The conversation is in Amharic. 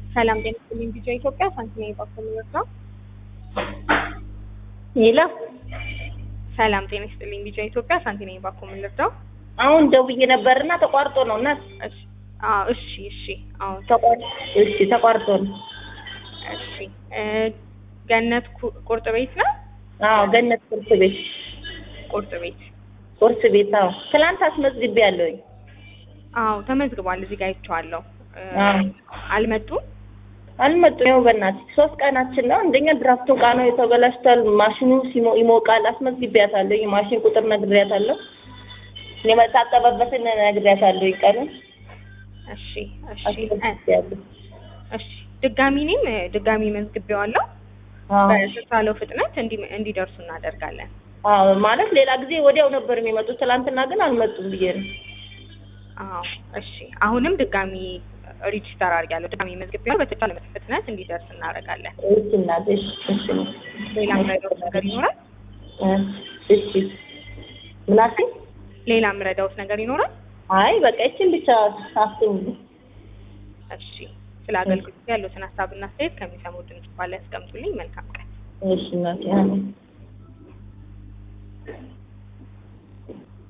ሰላም ጤና ይስጥልኝ። ቪዲዮ ኢትዮጵያ ሳንቲና ባኮል ነው። ሄሎ ሰላም ጤና ይስጥልኝ። ቪዲዮ ኢትዮጵያ ሳንቲና ባኮል ልርዳው። አሁን ደውዬ ነበርና ተቋርጦ ነው እና እሺ አዎ፣ እሺ እሺ። አዎ ተቋርጦ እሺ ተቋርጦ ነው። እሺ እ ገነት ኩ- ቁርጥ ቤት ነው። አዎ ገነት ቁርስ ቤት ቁርጥ ቤት ቁርስ ቤት አዎ ትላንት አስመዝግቤ ያለሁኝ አዎ ተመዝግቧል። እዚህ ጋር አይቼዋለሁ። እ አዎ አልመጡም። አልመጡም። ይኸው በእናትህ ሶስት ቀናችን ነው። አንደኛ ድራፍቱ ዕቃ ነው የተበላሽቷል። ማሽኑ ሲሞ ይሞቃል። አስመዝግቤያታለሁ። የማሽን ቁጥር ነግሬያታለሁ። የመታጠበበትን ነግሬያታለሁ። ቀኑን እሺ እሺ እ አስመዝግቤያለሁ። እሺ ድጋሚ እኔም እ ድጋሚ መዝግቤዋለሁ። አዎ በተቻለው ፍጥነት እንዲ- እንዲደርሱ እናደርጋለን። አዎ ማለት ሌላ ጊዜ ወዲያው ነበር የሚመጡት። ትላንትና ግን አልመጡም ብዬ ነው። አዎ እሺ። አሁንም ድጋሚ ሪጅስተር አድርጊያለሁ። ድጋሚ መዝግቤዋለሁ። በተቻለ ፍጥነት እንዲደርስ እናደርጋለን። እሺ እናቴ እሺ እሺ ሌላ ምረዳውት ነገር ይኖራል? እሺ ምናሴ ሌላ ምረዳውት ነገር ይኖራል? አይ በቃ ይችን ብቻ አስቡ። እሺ። ስለ አገልግሎት ያሉትን ሀሳብና አስተያየት ከሚሰሙ ድምጽ ባለ ያስቀምጡልኝ። መልካም ቀን። እሺ እናቴ አሜን።